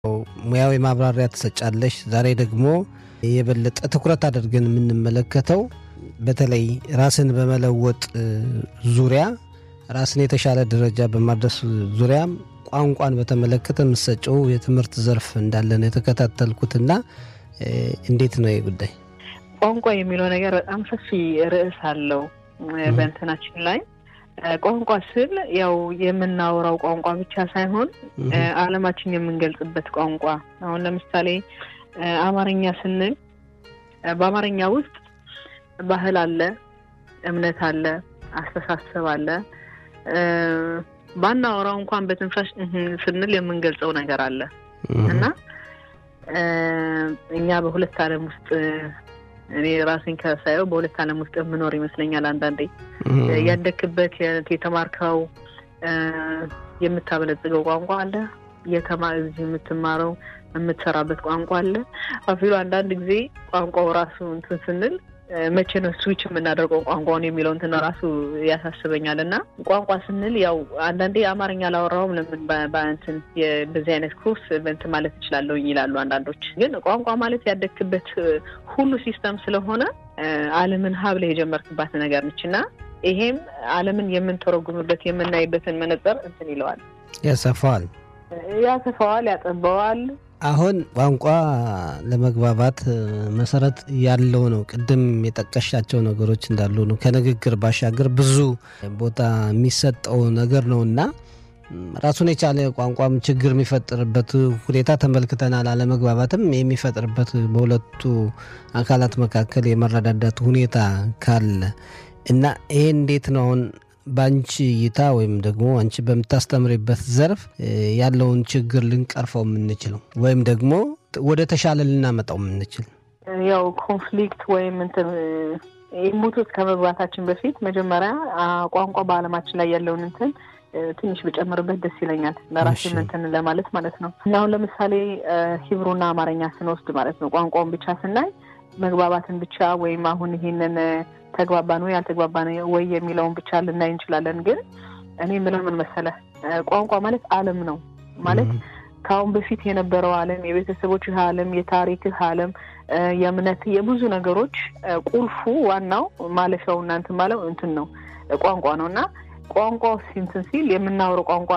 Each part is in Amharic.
ሙያዊ ማብራሪያ ትሰጫለሽ። ዛሬ ደግሞ የበለጠ ትኩረት አድርገን የምንመለከተው በተለይ ራስን በመለወጥ ዙሪያ ራስን የተሻለ ደረጃ በማድረስ ዙሪያ ቋንቋን በተመለከተ የምትሰጨው የትምህርት ዘርፍ እንዳለ ነው የተከታተልኩትና እንዴት ነው ይህ ጉዳይ? ቋንቋ የሚለው ነገር በጣም ሰፊ ርዕስ አለው በእንትናችን ላይ ቋንቋ ስል ያው የምናወራው ቋንቋ ብቻ ሳይሆን ዓለማችን የምንገልጽበት ቋንቋ። አሁን ለምሳሌ አማርኛ ስንል በአማርኛ ውስጥ ባህል አለ፣ እምነት አለ፣ አስተሳሰብ አለ። ባናወራው እንኳን በትንፋሽ ስንል የምንገልጸው ነገር አለ እና እኛ በሁለት ዓለም ውስጥ እኔ ራሴን ከሳየው በሁለት ዓለም ውስጥ የምኖር ይመስለኛል። አንዳንዴ ያደክበት የተማርከው የምታበለጽገው ቋንቋ አለ፣ የተማ እዚህ የምትማረው የምትሰራበት ቋንቋ አለ። አፊሉ አንዳንድ ጊዜ ቋንቋው ራሱ እንትን ስንል መቼ ነው ስዊች የምናደርገው ቋንቋውን የሚለው እንትን ራሱ ያሳስበኛል። እና ቋንቋ ስንል ያው አንዳንዴ አማርኛ አላወራውም ለምን በእንትን እንደዚህ አይነት ኮርስ በእንትን ማለት እችላለሁ ይላሉ አንዳንዶች። ግን ቋንቋ ማለት ያደግክበት ሁሉ ሲስተም ስለሆነ ዓለምን ሀብለ የጀመርክባት ነገር ነች እና ይሄም ዓለምን የምንተረጉምበት የምናይበትን መነጽር እንትን ይለዋል፣ ያሰፋዋል፣ ያሰፋዋል፣ ያጠበዋል። አሁን ቋንቋ ለመግባባት መሰረት ያለው ነው። ቅድም የጠቀሻቸው ነገሮች እንዳሉ ነው። ከንግግር ባሻገር ብዙ ቦታ የሚሰጠው ነገር ነው እና ራሱን የቻለ ቋንቋም ችግር የሚፈጥርበት ሁኔታ ተመልክተናል። አለመግባባትም የሚፈጥርበት በሁለቱ አካላት መካከል የመረዳዳት ሁኔታ ካለ እና ይሄ እንዴት ነው አሁን በአንቺ እይታ ወይም ደግሞ አንቺ በምታስተምሪበት ዘርፍ ያለውን ችግር ልንቀርፈው የምንችለው ወይም ደግሞ ወደ ተሻለ ልናመጣው የምንችል? ያው ኮንፍሊክት ወይም እንትን ሙቶት ከመግባታችን በፊት መጀመሪያ ቋንቋ በዓለማችን ላይ ያለውን እንትን ትንሽ ብጨምርበት ደስ ይለኛል። ለራሴ እንትን ለማለት ማለት ነው። እና አሁን ለምሳሌ ሂብሩና አማርኛ ስንወስድ ማለት ነው ቋንቋውን ብቻ ስናይ መግባባትን ብቻ ወይም አሁን ይሄንን ተግባባን ወይ አልተግባባን ወይ የሚለውን ብቻ ልናይ እንችላለን። ግን እኔ የምለው ምን መሰለህ ቋንቋ ማለት ዓለም ነው ማለት ከአሁን በፊት የነበረው ዓለም፣ የቤተሰቦችህ ዓለም፣ የታሪክህ ዓለም፣ የእምነት የብዙ ነገሮች ቁልፉ ዋናው ማለፊያው እናንትን ማለው እንትን ነው ቋንቋ ነው እና ቋንቋ ሲንትን ሲል የምናወረው ቋንቋ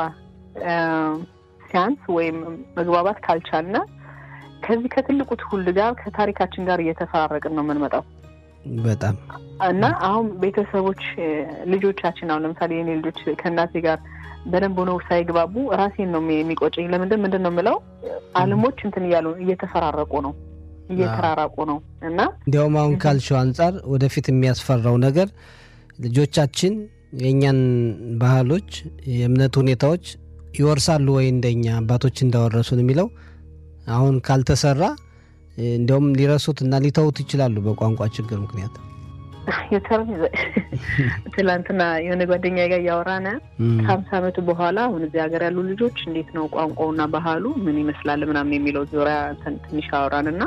ሲያንስ ወይም መግባባት ካልቻልና ከዚህ ከትልቁ ትውልድ ጋር ከታሪካችን ጋር እየተፈራረቅን ነው የምንመጣው። በጣም እና አሁን ቤተሰቦች ልጆቻችን አሁን ለምሳሌ የኔ ልጆች ከእናቴ ጋር በደንብ ሆነው ሳይግባቡ ራሴን ነው የሚቆጨኝ። ለምንድን ምንድን ነው የምለው ዓለሞች እንትን እያሉ እየተፈራረቁ ነው እየተራራቁ ነው። እና እንዲያውም አሁን ካልሽው አንጻር ወደፊት የሚያስፈራው ነገር ልጆቻችን የእኛን ባህሎች፣ የእምነት ሁኔታዎች ይወርሳሉ ወይ እንደኛ አባቶች እንዳወረሱን የሚለው አሁን ካልተሰራ እንዲያውም ሊረሱት እና ሊተውት ይችላሉ በቋንቋ ችግር ምክንያት። ትላንትና የሆነ ጓደኛ ጋር እያወራን ከሀምሳ ዓመቱ በኋላ አሁን እዚህ ሀገር ያሉ ልጆች እንዴት ነው ቋንቋውና ባህሉ ምን ይመስላል ምናምን የሚለው ዙሪያ ትንሽ አወራን እና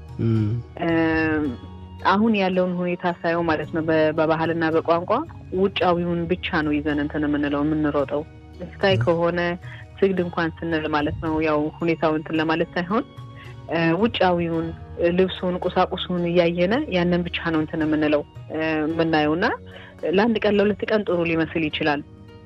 አሁን ያለውን ሁኔታ ሳየው ማለት ነው በባህልና በቋንቋ ውጫዊውን ብቻ ነው ይዘን እንትን የምንለው የምንሮጠው ስታይ ከሆነ ስግድ እንኳን ስንል ማለት ነው ያው ሁኔታው እንትን ለማለት ሳይሆን ውጫዊውን ልብሱን፣ ቁሳቁሱን እያየነ ያንን ብቻ ነው እንትን የምንለው የምናየው እና ለአንድ ቀን ለሁለት ቀን ጥሩ ሊመስል ይችላል።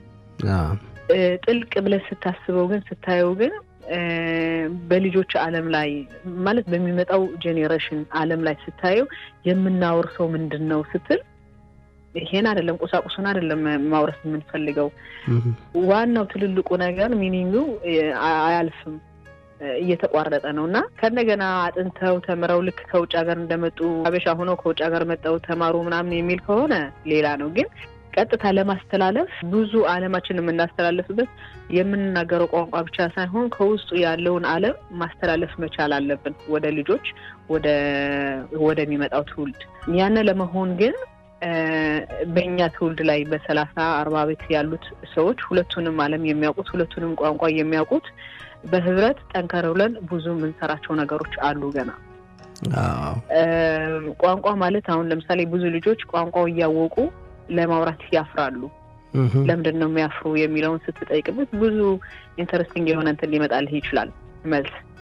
ጥልቅ ብለህ ስታስበው ግን ስታየው ግን በልጆች ዓለም ላይ ማለት በሚመጣው ጄኔሬሽን ዓለም ላይ ስታየው የምናወርሰው ምንድን ነው ስትል ይሄን አይደለም ቁሳቁሱን አይደለም ማውረስ የምንፈልገው። ዋናው ትልልቁ ነገር ሚኒንጉ አያልፍም እየተቋረጠ ነው እና ከእንደገና አጥንተው ተምረው ልክ ከውጭ ሀገር እንደመጡ አበሻ ሆነው ከውጭ ሀገር መጠው ተማሩ ምናምን የሚል ከሆነ ሌላ ነው። ግን ቀጥታ ለማስተላለፍ ብዙ ዓለማችን የምናስተላለፍበት የምንናገረው ቋንቋ ብቻ ሳይሆን ከውስጡ ያለውን ዓለም ማስተላለፍ መቻል አለብን ወደ ልጆች ወደሚመጣው ትውልድ። ያን ለመሆን ግን በእኛ ትውልድ ላይ በሰላሳ አርባ ቤት ያሉት ሰዎች ሁለቱንም ዓለም የሚያውቁት ሁለቱንም ቋንቋ የሚያውቁት በህብረት ጠንከር ብለን ብዙ የምንሰራቸው ነገሮች አሉ ገና። ቋንቋ ማለት አሁን ለምሳሌ ብዙ ልጆች ቋንቋው እያወቁ ለማውራት ያፍራሉ። ለምንድን ነው የሚያፍሩ የሚለውን ስትጠይቅበት ብዙ ኢንተረስቲንግ የሆነ እንትን ሊመጣልህ ይችላል መልስ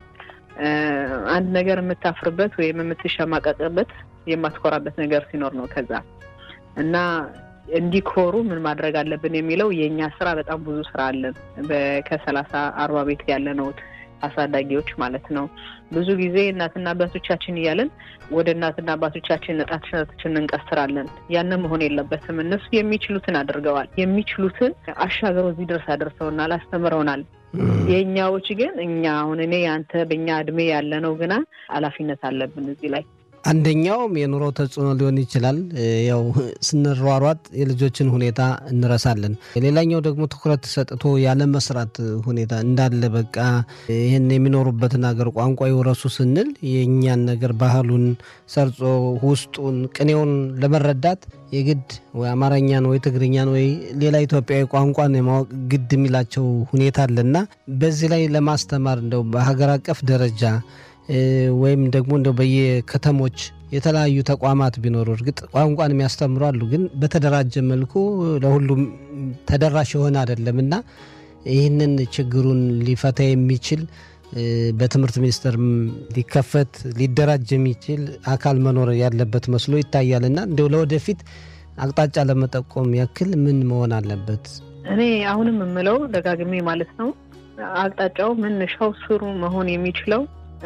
አንድ ነገር የምታፍርበት ወይም የምትሸማቀቅበት የማትኮራበት ነገር ሲኖር ነው። ከዛ እና እንዲኮሩ ምን ማድረግ አለብን የሚለው የእኛ ስራ በጣም ብዙ ስራ አለን። ከሰላሳ አርባ ቤት ያለ ነው አሳዳጊዎች ማለት ነው። ብዙ ጊዜ እናትና አባቶቻችን እያለን ወደ እናትና አባቶቻችን ጣታችንን እንቀስራለን። ያንን መሆን የለበትም። እነሱ የሚችሉትን አድርገዋል። የሚችሉትን አሻገረው እዚህ ድረስ አደርሰውናል፣ አስተምረውናል። የእኛዎች ግን እኛ አሁን እኔ አንተ በእኛ እድሜ ያለ ነው ግና ኃላፊነት አለብን እዚህ ላይ አንደኛውም የኑሮ ተጽዕኖ ሊሆን ይችላል። ያው ስንሯሯጥ የልጆችን ሁኔታ እንረሳለን። ሌላኛው ደግሞ ትኩረት ሰጥቶ ያለ መስራት ሁኔታ እንዳለ በቃ ይህን የሚኖሩበትን ሀገር ቋንቋ የወረሱ ስንል የእኛን ነገር ባህሉን ሰርጾ ውስጡን ቅኔውን ለመረዳት የግድ ወይ አማርኛን ወይ ትግርኛን ወይ ሌላ ኢትዮጵያዊ ቋንቋን የማወቅ ግድ የሚላቸው ሁኔታ አለና በዚህ ላይ ለማስተማር እንደው በሀገር አቀፍ ደረጃ ወይም ደግሞ እንደው በየከተሞች የተለያዩ ተቋማት ቢኖሩ እርግጥ ቋንቋን የሚያስተምሩ አሉ፣ ግን በተደራጀ መልኩ ለሁሉም ተደራሽ የሆነ አይደለም እና ይህንን ችግሩን ሊፈታ የሚችል በትምህርት ሚኒስቴር ሊከፈት ሊደራጅ የሚችል አካል መኖር ያለበት መስሎ ይታያል እና እንዲያው ለወደፊት አቅጣጫ ለመጠቆም ያክል ምን መሆን አለበት? እኔ አሁንም የምለው ደጋግሜ ማለት ነው አቅጣጫው መነሻው ስሩ መሆን የሚችለው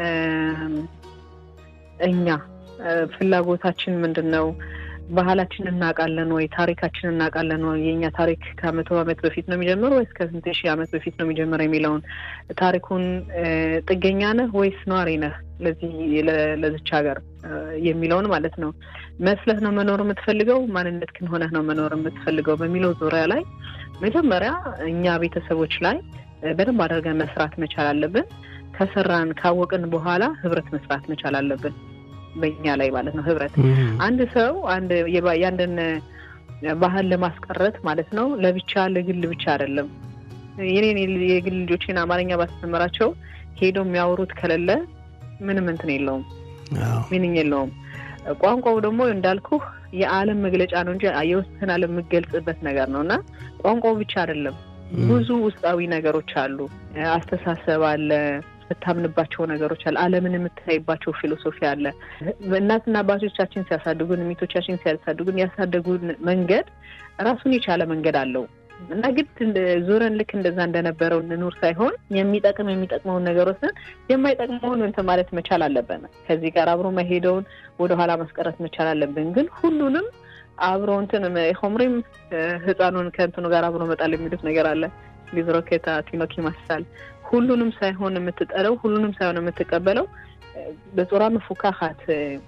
እኛ ፍላጎታችን ምንድን ነው? ባህላችን እናውቃለን ወይ? ታሪካችን እናውቃለን ወይ? የእኛ ታሪክ ከመቶ ዓመት በፊት ነው የሚጀምረው ወይስ ከስንት ሺህ ዓመት በፊት ነው የሚጀምረው የሚለውን ታሪኩን ጥገኛ ነህ ወይስ ነዋሪ ነህ ለዚህ ለዚች ሀገር የሚለውን ማለት ነው መስለህ ነው መኖር የምትፈልገው ማንነት ግን ሆነህ ነው መኖር የምትፈልገው በሚለው ዙሪያ ላይ መጀመሪያ እኛ ቤተሰቦች ላይ በደንብ አድርገን መስራት መቻል አለብን። ከሰራን ካወቅን በኋላ ህብረት መስራት መቻል አለብን። በእኛ ላይ ማለት ነው ህብረት። አንድ ሰው አንድ የአንድን ባህል ለማስቀረት ማለት ነው ለብቻ ለግል ብቻ አይደለም። የኔን የግል ልጆችን አማርኛ ባስተምራቸው ሄዶ የሚያወሩት ከሌለ ምንም እንትን የለውም፣ ሚኒኝ የለውም። ቋንቋው ደግሞ እንዳልኩህ የዓለም መግለጫ ነው እንጂ የውስጥን ዓለም የምገልጽበት ነገር ነው እና ቋንቋው ብቻ አይደለም ብዙ ውስጣዊ ነገሮች አሉ። አስተሳሰብ አለ፣ የምታምንባቸው ነገሮች አለ፣ ዓለምን የምታይባቸው ፊሎሶፊ አለ። እናትና አባቶቻችን ሲያሳድጉን፣ ሚቶቻችን ሲያሳድጉን ያሳደጉን መንገድ ራሱን የቻለ መንገድ አለው እና ግድ ዞረን ልክ እንደዛ እንደነበረው እንኑር ሳይሆን የሚጠቅም የሚጠቅመውን ነገር ወስደን የማይጠቅመውን እንትን ማለት መቻል አለብን። ከዚህ ጋር አብሮ መሄደውን ወደኋላ ማስቀረት መቻል አለብን። ግን ሁሉንም አብሮ እንትን ሆምሪም ህፃኑን ከእንትኑ ጋር አብሮ መጣል የሚሉት ነገር አለ። ሊዝሮኬታ ቲኖኪ ማሳል ሁሉንም ሳይሆን የምትጠለው ሁሉንም ሳይሆን የምትቀበለው በጾራ መፉካካት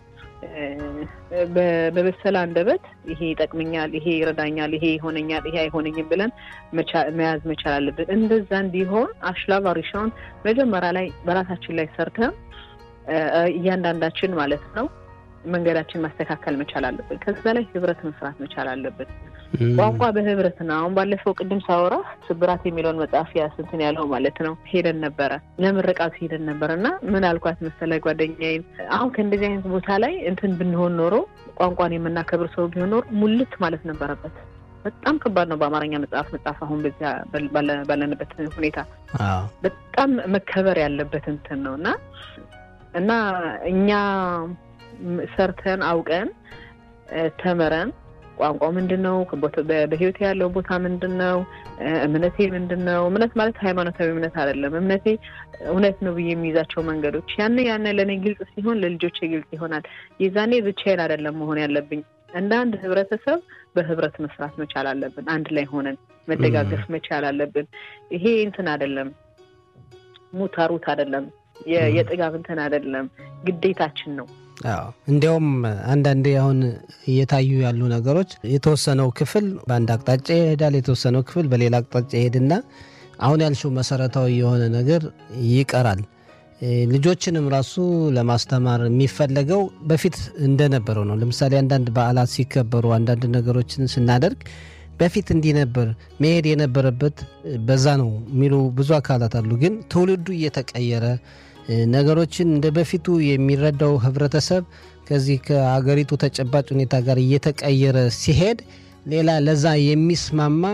በበሰለ አንደበት ይሄ ይጠቅመኛል፣ ይሄ ይረዳኛል፣ ይሄ ይሆነኛል፣ ይሄ አይሆነኝም ብለን መያዝ መቻል አለብን። እንደዛ እንዲሆን አሽላቭ አሪሻውን መጀመሪያ ላይ በራሳችን ላይ ሰርተን እያንዳንዳችን ማለት ነው መንገዳችን ማስተካከል መቻል አለብን። ከዛ ላይ ህብረት መስራት መቻል አለብን። ቋንቋ በህብረት ነው። አሁን ባለፈው ቅድም ሳወራ ስብራት የሚለውን መጽሐፍ ያስንትን ያለው ማለት ነው ሄደን ነበረ ለምርቃቱ ሄደን ነበር እና ምን አልኳት መሰለ ጓደኛዬን፣ አሁን ከእንደዚህ አይነት ቦታ ላይ እንትን ብንሆን ኖሮ ቋንቋን የምናከብር ሰው ቢሆን ኖሮ ሙልት ማለት ነበረበት። በጣም ከባድ ነው በአማርኛ መጽሐፍ መጽሐፍ አሁን በዚያ ባለንበት ሁኔታ በጣም መከበር ያለበት እንትን ነው እና እና እኛ ሰርተን አውቀን ተምረን ቋንቋው ምንድን ነው? በህይወት ያለው ቦታ ምንድን ነው? እምነቴ ምንድን ነው? እምነት ማለት ሃይማኖታዊ እምነት አይደለም። እምነቴ እውነት ነው ብዬ የሚይዛቸው መንገዶች ያን ያን ለእኔ ግልጽ ሲሆን ለልጆቼ ግልጽ ይሆናል። የዛኔ ብቻዬን አይደለም መሆን ያለብኝ። እንደ አንድ ህብረተሰብ በህብረት መስራት መቻል አለብን። አንድ ላይ ሆነን መደጋገፍ መቻል አለብን። ይሄ እንትን አይደለም፣ ሙታሩት አይደለም፣ የጥጋብ እንትን አይደለም፣ ግዴታችን ነው። አዎ እንዲያውም አንዳንዴ አሁን እየታዩ ያሉ ነገሮች የተወሰነው ክፍል በአንድ አቅጣጫ ይሄዳል፣ የተወሰነው ክፍል በሌላ አቅጣጫ ይሄድና አሁን ያልሽው መሰረታዊ የሆነ ነገር ይቀራል። ልጆችንም ራሱ ለማስተማር የሚፈለገው በፊት እንደነበረው ነው። ለምሳሌ አንዳንድ በዓላት ሲከበሩ አንዳንድ ነገሮችን ስናደርግ በፊት እንዲህ ነበር መሄድ የነበረበት በዛ ነው የሚሉ ብዙ አካላት አሉ። ግን ትውልዱ እየተቀየረ ነገሮችን እንደ በፊቱ የሚረዳው ህብረተሰብ ከዚህ ከአገሪቱ ተጨባጭ ሁኔታ ጋር እየተቀየረ ሲሄድ ሌላ ለዛ የሚስማማ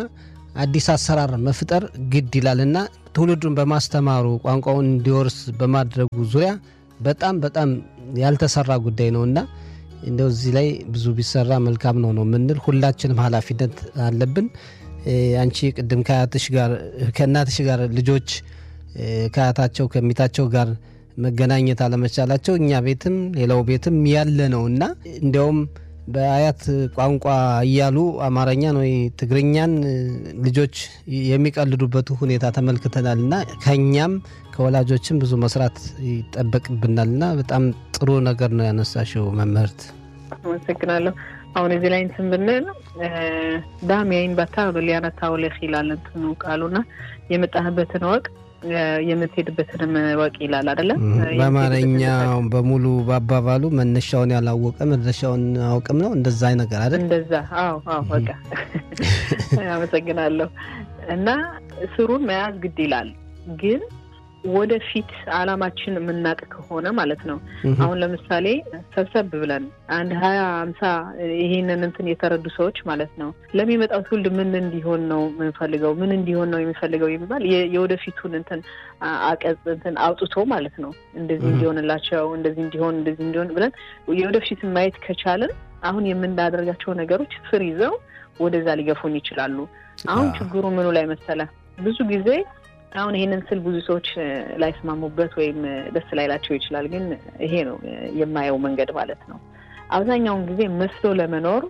አዲስ አሰራር መፍጠር ግድ ይላል እና ትውልዱን በማስተማሩ ቋንቋውን እንዲወርስ በማድረጉ ዙሪያ በጣም በጣም ያልተሰራ ጉዳይ ነው እና እንደው እዚህ ላይ ብዙ ቢሰራ መልካም ነው ነው የምንል ሁላችንም ኃላፊነት አለብን። አንቺ ቅድም ከአያትሽ ጋር ከእናትሽ ጋር ልጆች ከአያታቸው ከሚታቸው ጋር መገናኘት አለመቻላቸው እኛ ቤትም ሌላው ቤትም ያለ ነው እና እንዲያውም በአያት ቋንቋ እያሉ አማርኛን ወይ ትግርኛን ልጆች የሚቀልዱበት ሁኔታ ተመልክተናል እና ከእኛም ከወላጆችም ብዙ መስራት ይጠበቅብናል እና በጣም ጥሩ ነገር ነው ያነሳሽው መምህርት። አመሰግናለሁ። አሁን እዚህ ላይ እንትን ብንል ዳም ያይን ባታ ሊያነታ ውለህ ይላል እንትኑ ቃሉና የመጣህበትን ወቅ የምትሄድበትንም ወቅ ይላል አይደለ? በአማርኛ በሙሉ በአባባሉ መነሻውን ያላወቀ መድረሻውን አውቅም ነው እንደዛ ነገር አይደል? እንደዛ። አዎ፣ አዎ። በቃ አመሰግናለሁ። እና ስሩን መያዝ ግድ ይላል ግን ወደፊት አላማችን የምናውቅ ከሆነ ማለት ነው። አሁን ለምሳሌ ሰብሰብ ብለን አንድ ሀያ አምሳ ይሄንን እንትን የተረዱ ሰዎች ማለት ነው ለሚመጣው ትውልድ ምን እንዲሆን ነው የምንፈልገው ምን እንዲሆን ነው የሚፈልገው የሚባል የወደፊቱን እንትን አቀጽ እንትን አውጥቶ ማለት ነው እንደዚህ እንዲሆንላቸው እንደዚህ እንዲሆን እንደዚህ እንዲሆን ብለን የወደፊትን ማየት ከቻልን አሁን የምናደርጋቸው ነገሮች ፍር ይዘው ወደዛ ሊገፉን ይችላሉ። አሁን ችግሩ ምኑ ላይ መሰለ ብዙ ጊዜ አሁን ይሄንን ስል ብዙ ሰዎች ላይስማሙበት ወይም ደስ ላይላቸው ይችላል። ግን ይሄ ነው የማየው መንገድ ማለት ነው። አብዛኛውን ጊዜ መስሎ ለመኖር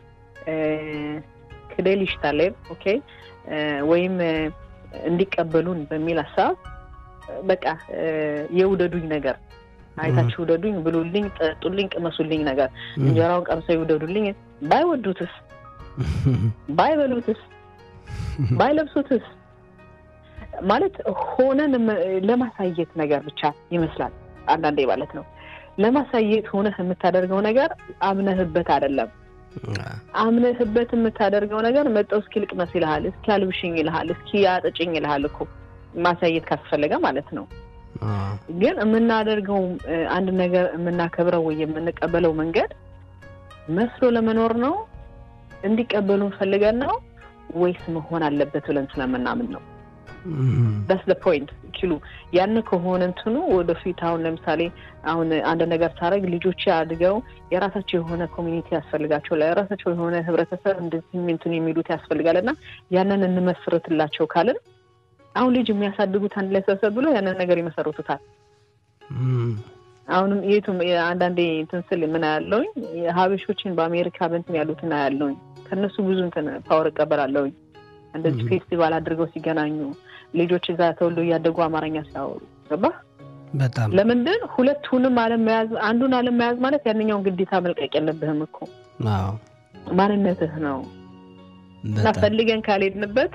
ክዴል ይሽታሌብ ኦኬ፣ ወይም እንዲቀበሉን በሚል ሀሳብ በቃ የውደዱኝ ነገር አይታችሁ ውደዱኝ፣ ብሉልኝ፣ ጠጡልኝ፣ ቅመሱልኝ ነገር እንጀራውን ቀምሰው ይውደዱልኝ። ባይወዱትስ? ባይበሉትስ? ባይለብሱትስ? ማለት ሆነን ለማሳየት ነገር ብቻ ይመስላል አንዳንዴ ማለት ነው። ለማሳየት ሆነህ የምታደርገው ነገር አምነህበት አይደለም። አምነህበት የምታደርገው ነገር መጠው እስኪ ልቅመስ ይልሃል፣ እስኪ አልብሽኝ ይልሃል፣ እስኪ አጥጭኝ ይልሃል እኮ ማሳየት ካስፈለገ ማለት ነው። ግን የምናደርገው አንድ ነገር የምናከብረው ወይ የምንቀበለው መንገድ መስሎ ለመኖር ነው እንዲቀበሉን ፈልገን ነው ወይስ መሆን አለበት ብለን ስለምናምን ነው? ዳስ ደ ፖይንት ኪሉ ያን ከሆነ እንትኑ ወደፊት አሁን ለምሳሌ አሁን አንድ ነገር ሳደርግ ልጆች አድገው የራሳቸው የሆነ ኮሚኒቲ ያስፈልጋቸው የራሳቸው የሆነ ህብረተሰብ እንደዚህ እንትን የሚሉት ያስፈልጋል እና ያንን እንመስርትላቸው ካልን አሁን ልጅ የሚያሳድጉት አንድ ላይ ሰብሰብ ብሎ ያንን ነገር ይመሰርቱታል። አሁንም የቱም አንዳንዴ እንትን ስል ምን ያለውኝ ሀበሾችን በአሜሪካ በንትን ያሉትን ያለውኝ ከእነሱ ብዙ እንትን ፓወር እቀበላለሁኝ እንደዚህ ፌስቲቫል አድርገው ሲገናኙ ልጆች እዛ ተወልዶ እያደጉ አማርኛ ሲያወሩ ገባ። በጣም ለምንድን ሁለቱንም አለመያዝ አንዱን አለመያዝ ማለት ያንኛውን ግዴታ መልቀቅ የለብህም እኮ ማንነትህ ነው እና ፈልገን ካልሄድንበት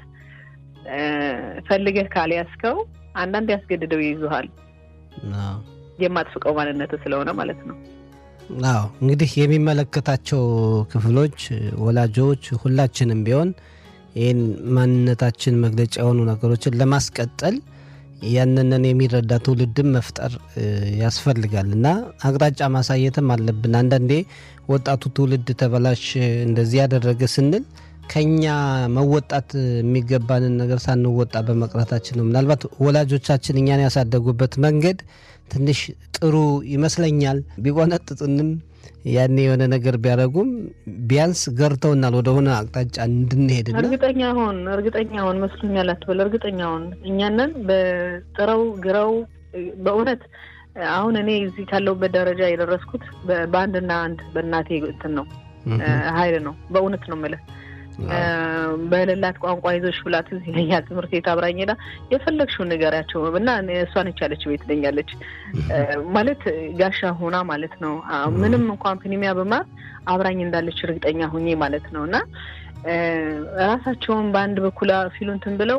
ፈልገህ ካልያዝከው አንዳንድ ያስገድደው ይይዙሃል የማትፍቀው ማንነትህ ስለሆነ ማለት ነው። አዎ እንግዲህ የሚመለከታቸው ክፍሎች ወላጆች፣ ሁላችንም ቢሆን ይህን ማንነታችን መግለጫ የሆኑ ነገሮችን ለማስቀጠል ያንንን የሚረዳ ትውልድም መፍጠር ያስፈልጋል እና አቅጣጫ ማሳየትም አለብን። አንዳንዴ ወጣቱ ትውልድ ተበላሽ እንደዚህ ያደረገ ስንል ከኛ መወጣት የሚገባንን ነገር ሳንወጣ በመቅረታችን ነው። ምናልባት ወላጆቻችን እኛን ያሳደጉበት መንገድ ትንሽ ጥሩ ይመስለኛል። ቢቆነጥጡንም ያኔ የሆነ ነገር ቢያደርጉም ቢያንስ ገርተውናል ወደሆነ አቅጣጫ እንድንሄድ። እርግጠኛ ሆን እርግጠኛ ሆን መስሎኛል አትበል። እርግጠኛ ሆን እኛንን በጥረው ግረው በእውነት አሁን እኔ እዚህ ካለሁበት ደረጃ የደረስኩት በአንድና አንድ በእናቴ እንትን ነው ኃይል ነው። በእውነት ነው የምልህ በሌላት ቋንቋ ይዞሽ ብላት እዚህ ይለኛል። ትምህርት ቤት አብራኝ ሄዳ የፈለግሽውን ንገሪያቸው እና እሷ ነች ያለች ቤት ትለኛለች። ማለት ጋሻ ሆና ማለት ነው። ምንም እንኳን ፕኒሚያ በማር አብራኝ እንዳለች እርግጠኛ ሁኜ ማለት ነው። እና ራሳቸውን በአንድ በኩል ፊሉ እንትን ብለው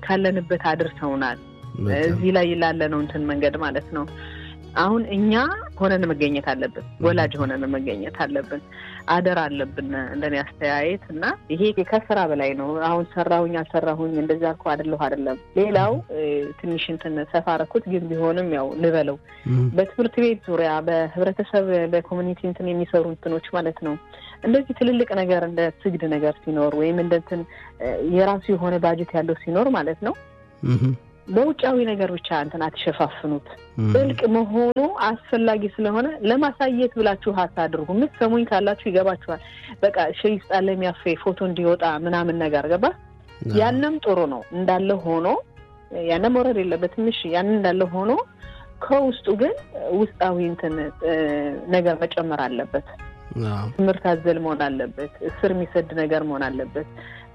ካለንበት አድርሰውናል። እዚህ ላይ ላለ ነው እንትን መንገድ ማለት ነው። አሁን እኛ ሆነን መገኘት አለብን። ወላጅ ሆነን መገኘት አለብን። አደራ አለብን እንደኔ አስተያየት እና ይሄ ከስራ በላይ ነው። አሁን ሰራሁኝ አልሰራሁኝ እንደዚህ አልኩ አይደለሁ አይደለም። ሌላው ትንሽ እንትን ሰፋ አደረኩት ግን ቢሆንም ያው ልበለው በትምህርት ቤት ዙሪያ በህብረተሰብ በኮሚኒቲ እንትን የሚሰሩ እንትኖች ማለት ነው እንደዚህ ትልልቅ ነገር እንደ ስግድ ነገር ሲኖር ወይም እንደ እንትን የራሱ የሆነ ባጀት ያለው ሲኖር ማለት ነው በውጫዊ ነገር ብቻ እንትን አትሸፋፍኑት። ጥልቅ መሆኑ አስፈላጊ ስለሆነ ለማሳየት ብላችሁ አታድርጉ። የምትሰሙኝ ካላችሁ ይገባችኋል። በቃ ሸይ ውስጥ አለ የሚያፌ ፎቶ እንዲወጣ ምናምን ነገር ገባ። ያንም ጥሩ ነው እንዳለ ሆኖ ያንም መውረድ የለበት ትንሽ ያንን እንዳለ ሆኖ ከውስጡ ግን ውስጣዊ እንትን ነገር መጨመር አለበት። ትምህርት አዘል መሆን አለበት። ስር የሚሰድ ነገር መሆን አለበት።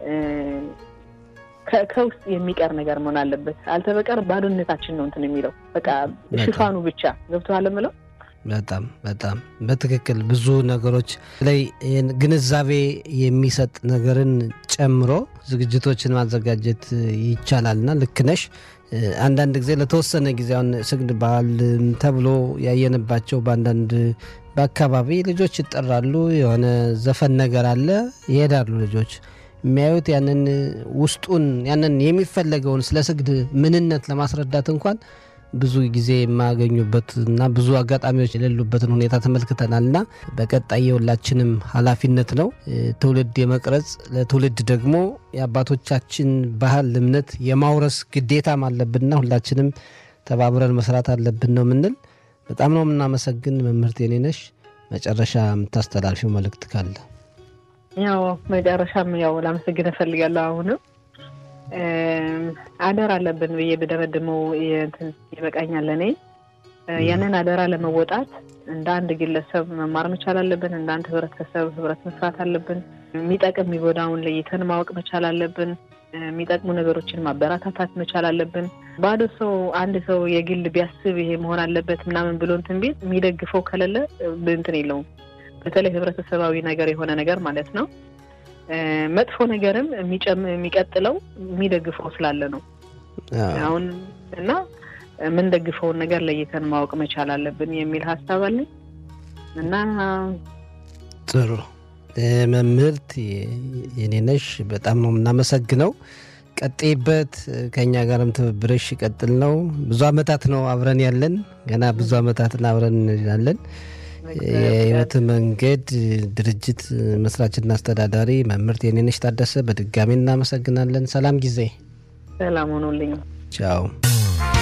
ከውስጥ የሚቀር ነገር መሆን አለበት። አልተበቀር ባዶነታችን ነው እንትን የሚለው በቃ ሽፋኑ ብቻ ገብቶሃል የምለው በጣም በጣም በትክክል ብዙ ነገሮች ላይ ግንዛቤ የሚሰጥ ነገርን ጨምሮ ዝግጅቶችን ማዘጋጀት ይቻላልና ልክ ነሽ። አንዳንድ ጊዜ ለተወሰነ ጊዜ አሁን ስግድ በዓል ተብሎ ያየንባቸው በአንዳንድ በአካባቢ ልጆች ይጠራሉ። የሆነ ዘፈን ነገር አለ፣ ይሄዳሉ ልጆች የሚያዩት ያንን ውስጡን ያንን የሚፈለገውን ስለ ስግድ ምንነት ለማስረዳት እንኳን ብዙ ጊዜ የማያገኙበት እና ብዙ አጋጣሚዎች የሌሉበትን ሁኔታ ተመልክተናል እና በቀጣይ የሁላችንም ኃላፊነት ነው ትውልድ የመቅረጽ ለትውልድ ደግሞ የአባቶቻችን ባህል፣ እምነት የማውረስ ግዴታም አለብንና ሁላችንም ተባብረን መስራት አለብን ነው የምንል። በጣም ነው የምናመሰግን መምህርት የኔነሽ። መጨረሻ የምታስተላልፊው መልእክት ካለ? ያው መጨረሻም ያው ላመሰግን እፈልጋለሁ አሁንም አደራ አለብን ብዬ ብደመድመው ይበቃኛል። እኔ ያንን አደራ ለመወጣት እንደ አንድ ግለሰብ መማር መቻል አለብን። እንደ አንድ ህብረተሰብ ህብረት መስራት አለብን። የሚጠቅም የሚጎዳውን ለይተን ማወቅ መቻል አለብን። የሚጠቅሙ ነገሮችን ማበረታታት መቻል አለብን። ባዶ ሰው አንድ ሰው የግል ቢያስብ ይሄ መሆን አለበት ምናምን ብሎ እንትን ቤት የሚደግፈው ከሌለ እንትን የለውም። በተለይ ህብረተሰባዊ ነገር የሆነ ነገር ማለት ነው መጥፎ ነገርም የሚቀጥለው የሚደግፈው ስላለ ነው። አሁን እና የምንደግፈውን ነገር ለይተን ማወቅ መቻል አለብን የሚል ሀሳብ አለኝ እና ጥሩ መምህርት የኔነሽ በጣም ነው የምናመሰግነው። ቀጤበት ከእኛ ጋርም ትብብርሽ ይቀጥል ነው። ብዙ አመታት ነው አብረን ያለን ገና ብዙ አመታትን አብረን እንላለን። የህይወት መንገድ ድርጅት መስራችና አስተዳዳሪ መምህርት የኔነሽ ታደሰ በድጋሚ እናመሰግናለን። ሰላም ጊዜ። ሰላም ሆኖልኝ። ቻው